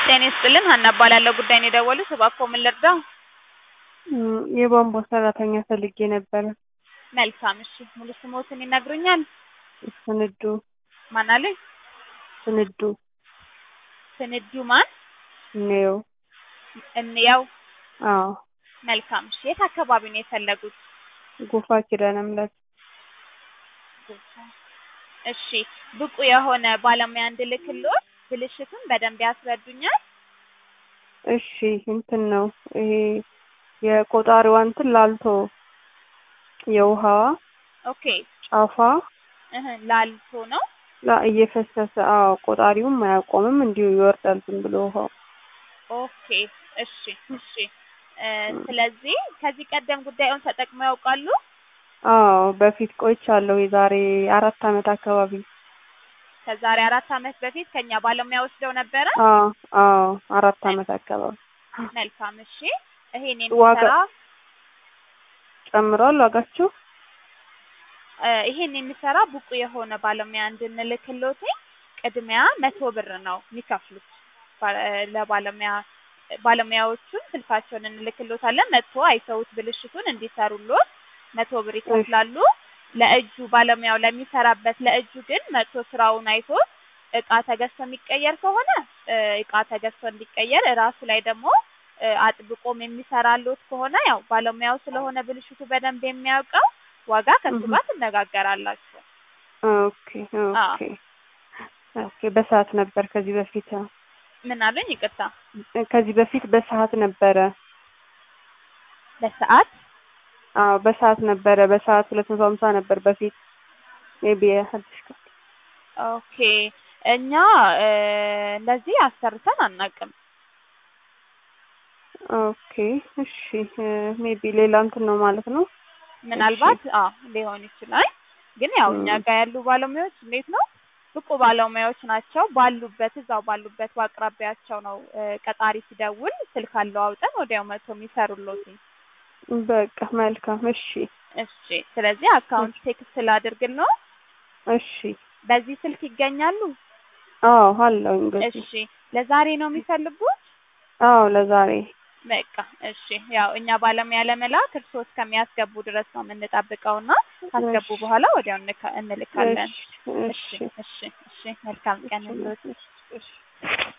ጤና ይስጥልን ሀና እባላለሁ። ጉዳይ ነው የደወሉት፣ እባክዎ ምን ልርዳው? እም፣ የቧንቧ ሰራተኛ ፈልጌ ነበረ። መልካም እሺ፣ ሙሉ ስሞትን ይነግሩኛል? ስንዱ ማን አሉኝ? ስንዱ ስንዱ ማን? ነው። እንየው። አዎ መልካም እሺ፣ የት አካባቢ ነው የፈለጉት? ጎፋ ኪዳነ ምሕረት። እሺ፣ ብቁ የሆነ ባለሙያ እንድልክልዎት ብልሽቱን በደንብ ያስረዱኛል? እሺ እንትን ነው ይሄ የቆጣሪዋ እንትን ላልቶ የውሃዋ ኦኬ ጫፏ እህ ላልቶ ነው። ላ እየፈሰሰ አዎ፣ ቆጣሪውም አያቆምም እንዲሁ ይወርዳል ዝም ብሎ ውሃው። ኦኬ እሺ እሺ። እ ስለዚህ ከዚህ ቀደም ጉዳዩን ተጠቅመው ያውቃሉ? አዎ በፊት ቆይቻለሁ። የዛሬ አራት አመት አካባቢ። ከዛሬ አራት አመት በፊት ከኛ ባለሙያ ወስደው ነበረ? አዎ አዎ አራት አመት አካባቢ። መልካም እሺ። ይሄን ዋጋ- የሚሰራ ጨምሯል ዋጋችሁ? እ ይሄን የሚሰራ ብቁ የሆነ ባለሙያ እንድንልክልዎት ቅድሚያ መቶ ብር ነው የሚከፍሉት። ባ- ለባለሙያ ባለሙያዎቹን ስልካቸውን እንልክልዎታለን። መጥቶ አይተውት ብልሽቱን እንዲሰሩልዎት መቶ ብር ይከፍላሉ። ለእጁ ባለሙያው ለሚሰራበት ለእጁ ግን መጥቶ ስራውን አይቶት እቃ ተገዝቶ የሚቀየር ከሆነ እ እቃ ተገዝቶ እንዲቀየር እራሱ ላይ ደግሞ እ አጥብቆም የሚሰራልዎት ከሆነ ያው ባለሙያው ስለሆነ ብልሽቱ በደንብ የሚያውቀው ዋጋ ከሱ እህ። ጋር ትነጋገራላችሁ። ኦኬ ኦኬ ኦኬ። በሰዓት ነበር ከዚህ በፊት ምን አሉኝ? ይቅርታ ከዚህ በፊት በሰዓት ነበረ። በሰዓት አዎ በሰዓት ነበረ። በሰዓት ሁለት መቶ ሀምሳ ነበር በፊት ሜቢ አዲስ ቀን ኦኬ። እኛ እ እንደዚህ አሰርተን አናውቅም። ኦኬ እሺ። ሜቢ ሌላ እንትን ነው ማለት ነው። ምናልባት አዎ ሊሆን ይችላል። ግን ያው እኛ እም። ጋር ያሉ ባለሙያዎች እንዴት ነው ብቁ ባለሙያዎች ናቸው። ባሉበት እዛው ባሉበት በአቅራቢያቸው ነው እ ቀጣሪ ሲደውል ስልክ አለዋውጠን ወዲያው መጥቶ የሚሰሩልዎት። በቃ መልካም እሺ እሺ። ስለዚህ አካውንት ቴክስት ላድርግልዎ። እሺ። በዚህ ስልክ ይገኛሉ? አዎ አለውኝ በዚህ እሺ። ለዛሬ ነው የሚፈልጉት? አዎ ለዛሬ በቃ እሺ። ያው እኛ ባለሙያ ለመላክ እርስዎ እስከሚያስገቡ ድረስ ነው የምንጠብቀውና ካስገቡ እሺ። በኋላ ወዲያው እንልካ- እንልካለን። እሺ እሺ እሺ እሺ እሺ። መልካም ቀን ይሁንልዎት። እሺ